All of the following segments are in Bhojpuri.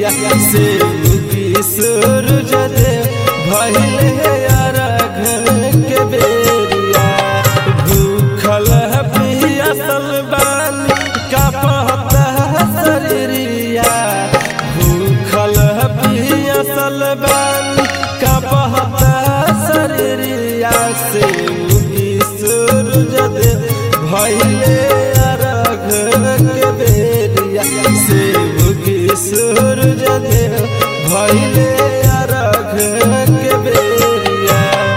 बेरिया से उगी सूरज दे भइले अरघ के बेरिया भूखल पियासल बानी का पता शरीरिया भूखल पियासल बानी का पता शरीरिया से उगी सूरज दे भइले अरघ के बेरिया से उगी सूरज दे भइले अरघ के बेरिया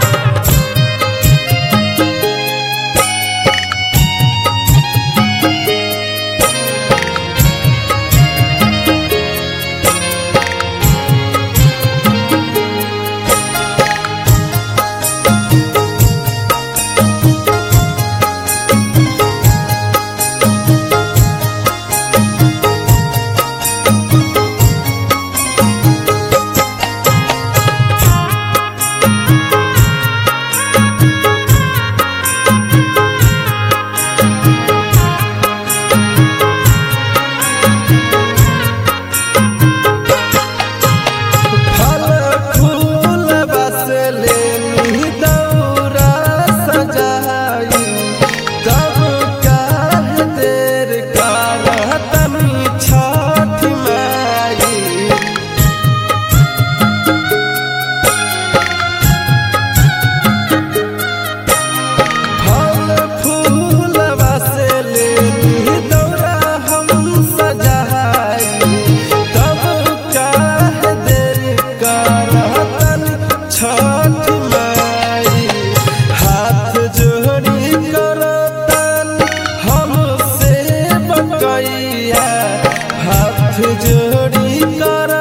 फल फूल बस लेनी दौरा सजाई तब काहे देर करतनी छठ माई फल फूल बस लेनी दौरा हम सजाई तब काहे देर करतन छठ माई हाथ जोड़ी करतन हमसे बकैया हाथ जोड़ी कर